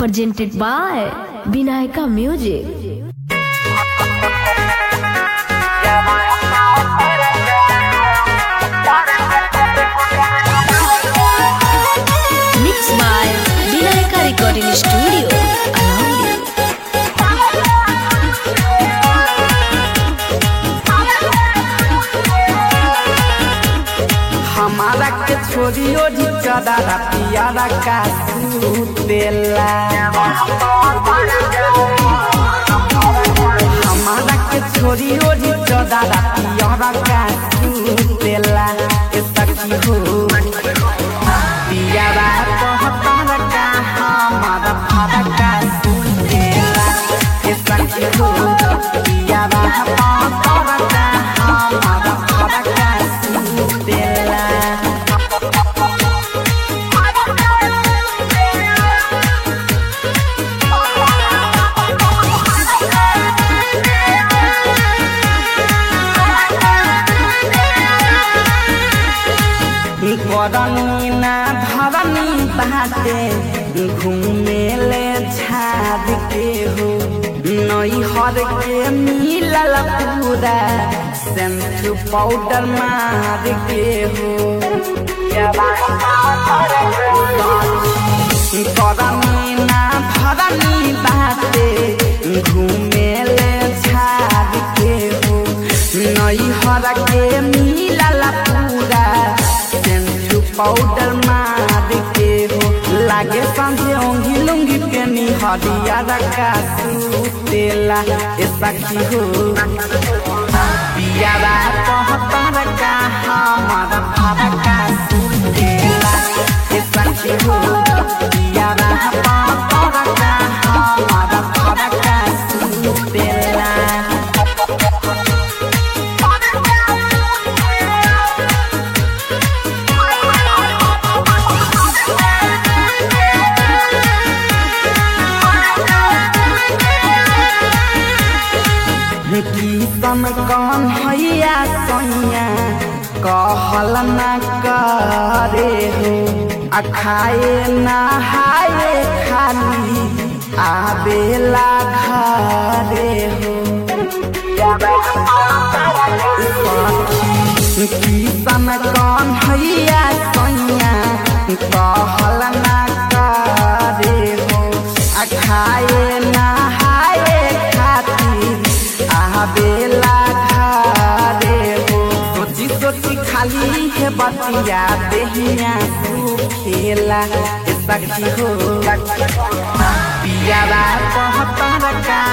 presented by Vinayaka Music. Mixed by Vinayaka Recording Studio, Alaundi. हमारा के छोरियो ढिचदारा पियारा का सुतेला हमारा के छोरियो ढिचदारा पियारा का सुतेला ए सखी हो पियारा कहतार का हमारा फारा का सुतेला ए सखी हो पियारा कहतार का हमारा फारा का सुतेला करनी ना धरनी बाटे घूमेले झाड़ के हो नई हर के मिलल पूरा शैम्पू पाउडर मार के हो करनी ना धरनी बाटे घूमेले झाड़ के हो नई हर के मिलल पूरा शैम्पू पाउडर मार के हो लागे संझे ओंगी लुंगी के निहरिया रखा सुतेला ए सखी हो पियारा कहतर का हमारा भारा का सुतेला ए सखी हो पियारा कहतर का हमारा भारा का सुतेला कीर्तन कौन हैया सैया कहल न करे हो आ खाए नहाए खाली आबेला घरे हो कीर्तन कौन हैया सैया कहल न करे हो आ खाए नहाए खातिर आबेला घरे हो सोची सोची खाली है बतिया देहिया सुखेला ए सखी हो पियारा कहतर का